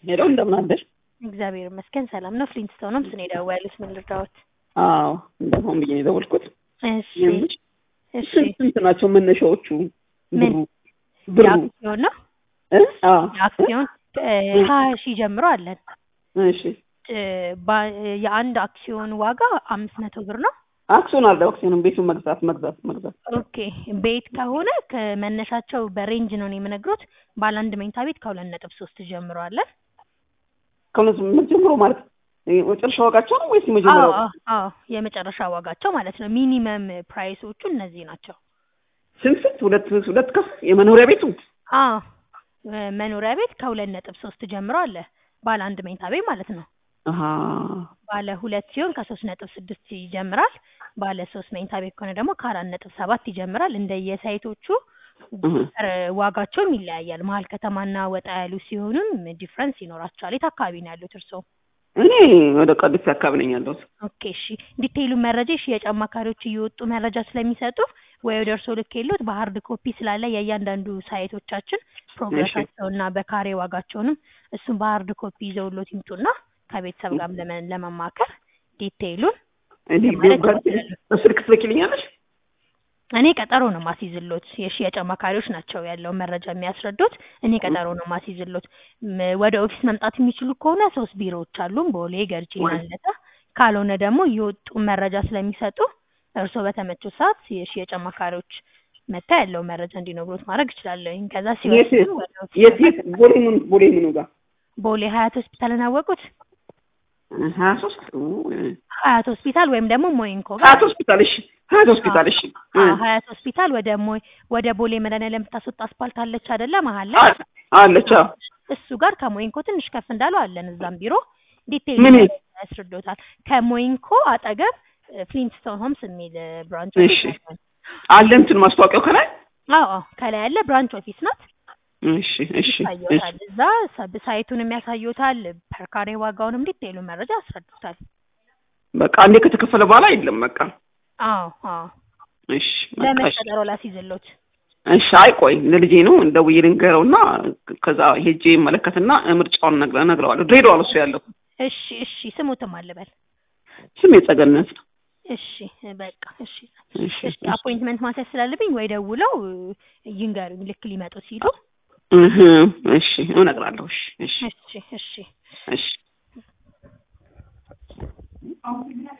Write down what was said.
ሄሎ እንደምን አደርሽ? እግዚአብሔር ይመስገን ሰላም ነው። ፍሊንትስቶን ነው ስኔ ደወሉት። ምን ልርዳዎት? አዎ እንደሆን ብዬ ነው የደወልኩት። እሺ የምልሽ እሺ። ስንት ስንት ናቸው መነሻዎቹ? ምን? ብሩ ብሩ የአክሲዮን ነው እ? አዎ የአክሲዮን ሀያ ሺህ ጀምሮ አለን። እሺ እ፣ ባ- የአንድ አክሲዮን ዋጋ አምስት መቶ ብር ነው። አክሲዮን አለ አክሲዮን ቤቱን መግዛት መግዛት መግዛት ኦኬ ቤት ከሆነ ከመነሻቸው በሬንጅ ነው የምነግሮት። ባለ አንድ መኝታ ቤት ከሁለት ነጥብ ሶስት ጀምሮ አለን። ከሁለት ምን ጀምሮ ማለት እ፣ መጨረሻ ዋጋቸው ነው ወይስ አዎ የመጀመሪያው? አዎ አዎ የመጨረሻ ዋጋቸው ማለት ነው። ሚኒመም ፕራይሶቹ እነዚህ ናቸው። ስንት ስንት ሁለት ሁለት ከፍ የመኖሪያ ቤቱ አዎ እ፣ መኖሪያ ቤት ከሁለት ነጥብ ሶስት ጀምሮ አለ። ባለ አንድ መኝታ ቤት ማለት ነው። አሃ ባለ ሁለት ሲሆን ከሶስት ነጥብ ስድስት ይጀምራል። ባለ ሶስት መኝታ ቤት ከሆነ ደግሞ ከአራት ነጥብ ሰባት ይጀምራል። እንደየሳይቶቹ እህ። እ፣ ዋጋቸውም ይለያያል። መሀል ከተማና ወጣ ያሉ ሲሆኑም ዲፍረንስ ይኖራቸዋል። የት አካባቢ ነው ያሉት እርስዎ? እኔ ወደ ቀድስ አካባቢ ነኝ ያለሁት። ኦኬ እሺ። ዲቴይሉ መረጃ የሽያጭ አማካሪዎች እየወጡ መረጃ ስለሚሰጡ ወይ ወደ እርስዎ ልክ የሉት በሀርድ ኮፒ ስላለ የእያንዳንዱ ሳይቶቻችን ፕሮግረሳቸውና በካሬ ዋጋቸውንም እሱን በሀርድ ኮፒ ይዘውሎት ይምጡና ከቤተሰብ ጋር ለመ- ለመማከር ዲቴይሉን እኔ ማለት ጋር ይችላሉ። በስልክ ትልኪልኛለሽ? እኔ ቀጠሮ ነው ማስይዝሎት። የሽያጭ አማካሪዎች ናቸው ያለውን መረጃ የሚያስረዱት። እኔ ቀጠሮ ነው ማስይዝሎት። ም- ወደ ኦፊስ መምጣት የሚችሉ ከሆነ ሶስት ቢሮዎች አሉን፣ ቦሌ፣ ገርጂና ወይ- ልደታ። ካልሆነ ደግሞ እየወጡ መረጃ ስለሚሰጡ እርስዎ በተመቸው ሰዓት የሽያጭ አማካሪዎች መታ ያለውን መረጃ እንዲነግሩት ማድረግ እችላለሁ። ከዛ የት ሲወስኑ ወደ ኦፊስ የት መምጣት የት ቦሌ ምን ቦሌ ምኑ ጋር ቦሌ ሀያት ሆስፒታልን አወቁት? ሀያ ሶስት ሀያት ሆስፒታል ወይም ደግሞ ሞይንኮ ጋር ሀያት ሆስፒታል እሺ ሀያት ሆስፒታል እሺ እ። አዎ፣ ሀያት ሆስፒታል ወደ ሞይ ወደ ቦሌ መድኃኒዓለም የምታስወጣ አስፓልት አለች አይደለ? መሀል ላይ አ- አለች አዎ። እሱ ጋር ከሞይንኮ ትንሽ ከፍ እንዳለው አለን። እዛም ቢሮ ዲቴይል ምን? ያስረዶታል። ከሞይንኮ አጠገብ ፍሊንትስቶን ሆምስ የሚል ብራንች እሺ። አለ እንትን ማስታወቂያው ከላይ አዎ አዎ፣ ከላይ ያለ ብራንች ኦፊስ ናት። እሺ እሺ እሺ ይታየታል። እዛ ሰብ ሳይቱንም ያሳዩታል። ፐርካሬ ዋጋውንም ዲቴይሉ መረጃ ያስረዱታል። በቃ አንዴ ከተከፈለ በኋላ የለም በቃ አዎ አዎ። እሺ በቃ ለምን እሺ ቀጠሮ ላስይዝሎት? እሺ አይ ቆይ ለልጄ ነው ደውዬ ልንገረውና ከዛ ሄጄ መለከትና ምርጫውን ነግረ- እነግረዋለሁ ድሬዳዋ ነው እሱ ያለው እሺ እሺ። ስሙትም አልበል። ስም የጸገነት ነው እሺ በቃ እሺ እሺ እሺ። አፖይንትመንት ማስያዝ ስላለብኝ ወይ ደውለው ይንገሩኝ ልክ ሊመጡ ሲሉ። እህ እሺ እነግራለሁ እሺ እሺ እሺ እሺ። እሺ